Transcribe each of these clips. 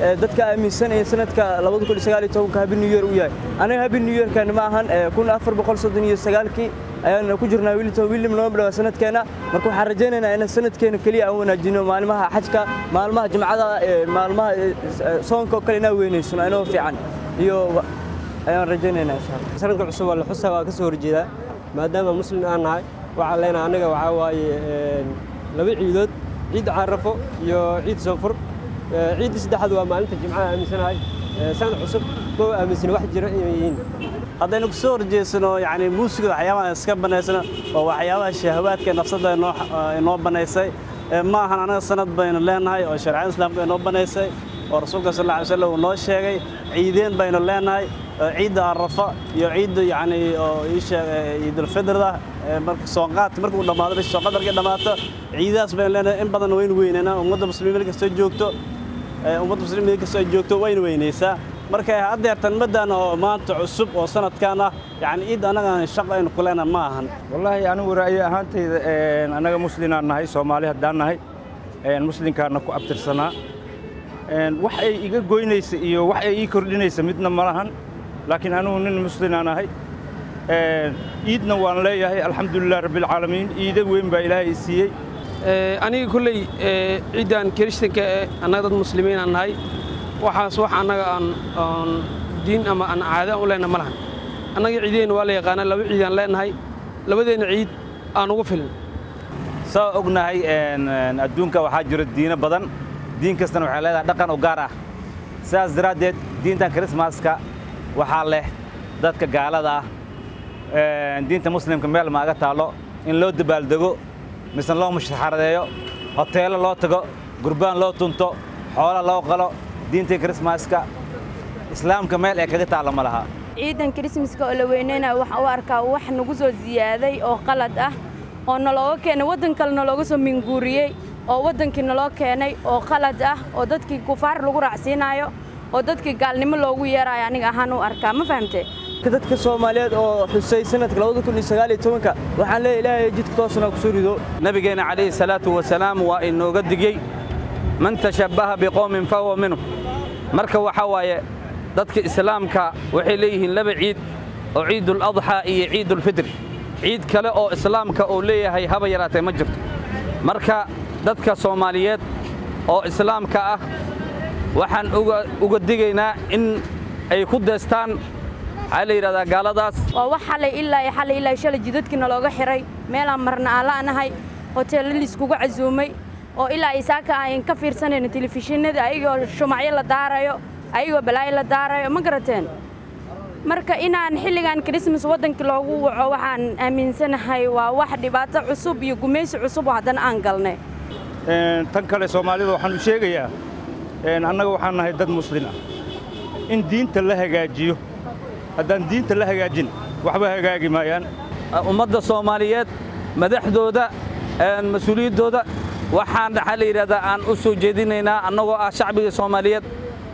dadka aaminsanaya sanadka habi new year u yahay anaga habi new yearkan ma ahan kii ayaan ku jirnaa wilton william noo dhawa sanadkeena marka waxaan rajaynaynaa inaan sanadkeena keliya aan wanaajino maalmaha xajka maalmaha jimcada maalmaha soonka oo kale inaan weynaysano inoo fiican iyo ayaan rajaynaynaa insha allah sanadka cusub waa la xusaa waa ka soo horjeedaa maadaama muslim aan nahay waxaan leenahay annaga waxaa waaye laba ciidood ciid carafo iyo ciid soonfur ciidda saddexaad waa maalinta jimcaha aaminsanahay sanad cusub ma aaminsan wax jira inay yihiin haddaynu ku soo horjeedsano yani muusiga waxyaabaha iska banaysano waa waxyaabaha shahawaadka nafsadda inoo banaysay ma ahan anaga sanad baynu leenahay oo sharciyada islaamka inoo banaysay oo rasuulka sal alla alay slam uu noo sheegay ciideen baynu leenahay ciidda arafa iyo ciidda yani oo ii sheeg ciidulfidrada marka soonqaadka marka uu dhammaado bisha soonqaad markay dhammaato ciidadaas baynu leenahay in badan waynu weynaynaa ummadda muslimiin meel kastoo joogto ummadda muslimiin meel kastoo ay joogto waynu weynaysaa marka haddeertan maddan oo maanta cusub oo sanadkan ah yani ciid annagaan shaqo aynu ku leenahay ma ahan wallaahi anigu ra'yi ahaantayda annaga muslinaan nahay soomaali haddaan nahay muslinkaana ku abtirsanaa wax ay iga goynaysa iyo wax ay ii kordhinaysa midna ma lahan laakiin anigu nin muslinaan ahay ciidna waan leeyahay alxamdulilah rabbialcaalamiin ciida weyn baa ilaahay i siiyey aniga kolley ciiddan kirishtanka ee annaga dad muslimiinaan nahay waxaas wax annaga aan diin ama aan caada u leenahay ma lahan annaga ciideenna waa la yaqaanaa laba ciidaan leenahay labadeenna ciid aan ugu filin saa ognahay adduunka waxaa jiro diino badan diin kastana waxay leedahay dhaqan u gaar ah sidaas daraaddeed diintan krismaska waxaa leh dadka gaalada ah diinta muslimka meel maaga taallo in loo dabaaldego mise loo musharaxaradeeyo hoteello loo tago gurbaan loo tunto xoola loo qalo diintii krismaska islaamka meel ee kaga taalla ma laha ciidan krismaska oo la weynaynayo waxaan u arkaa wax nagu soo ziyaaday oo qalad ah oo nalooga keenay waddan kale nalooga soo minguuriyey oo waddankii naloo keenay oo qalad ah oo dadkii kufaar lagu raacsiinaayo oo dadkii gaalnimo loogu yeeraayo aniga ahaan u arkaa ma fahamtee dadka soomaaliyeed oo xusay sanadka waxaan leeyahay ilaahay jidka toosna ku soo rido nabigeenna calayhi salaatu wasalaam waa inooga digey man tashabbaha biqowmin fahuwa minhum marka waxaa waaye dadka islaamka waxay leeyihiin laba ciid oo ciiduladxaa iyo ciidulfitri ciid kale oo islaamka uu leeyahay haba yaraatee ma jirto marka dadka soomaaliyeed oo islaamka ah waxaan uga digaynaa in ay ku deestaan waxaa la yidhahdaa gaaladaas waa wax xalay ilaa iyo xalay ilaa shalay jidadkiina looga xiray meelaan marna aan la'nahay hoteello liiskugu casuumay oo ilaa isaaka aan ka fiirsanayno telefishinada ayagoo shumacyo la daarayo ayagoo balaayo la daarayo ma garateen marka inaan xilligan krismas waddankii loogu waco waxaan aaminsanahay waa wax dhibaato cusub iyo gumaysi cusub oo haddana aan galnay tan kale soomaalida waxaan u sheegayaa annaga waxaan nahay dad muslin ah in diinta la hagaajiyo haddaan diinta la hagaajin waxba hagaagi maayaan ummadda soomaaliyeed madaxdooda mas-uuliyaddooda waxaan waxaa la yidhahdaa aan u soo jeedinaynaa annagoo ah shacbiga soomaaliyeed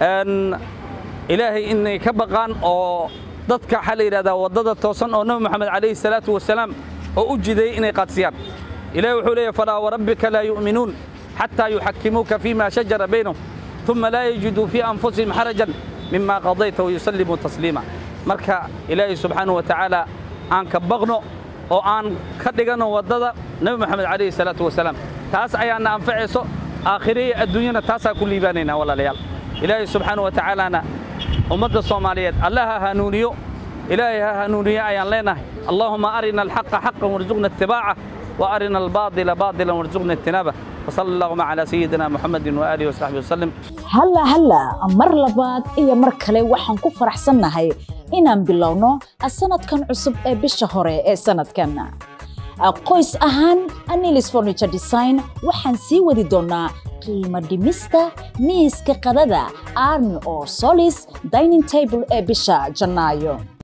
ilaahay inay ka baqaan oo dadka waxaa la yidhahdaa waddada toosan oo nebi moxamed calayhi salaatu wasalaam oo u jideeyey inay qaadsiyaan ilahi wuxuu leeyahy falaa warabbika laa yu'minuun xataa yuxakimuuka fiima shajara baynahum uma laa yajiduu fii anfusihim xarajan mima qadayta wayusallimuu tasliima marka ilaahay subxaanahu wa tacaala aan ka baqno oo aan ka dhiganno waddada nebi moxamed calayhi salaatu wasalaam taas ayaana anfacayso aakhiriya adduunyana taasaa ku liibaanaynaa walaalayaal ilaahay subxaanahu wa tacaalaana ummadda soomaaliyeed alla ha hanuuniyo ilaahay ha hanuuniyo ayaan leenahay allaahuma arina alxaqa xaqan warzuqna itibaaca wa arina albaadila baadilan warzuqna ijtinaabah وصلى اللهم على سيدنا محمد وآله وصحبه وسلم هلا هلا مر لباد iyo mar kale waxaan ku faraxsanahay inaan bilowno sanadkan cusub ee bisha hore ee sanadkan qoys ahaan Anilis Furniture Design waxaan sii wadi doonaa qiimo dhimista miiska qadada Army or Solis Dining Table ee bisha Janaayo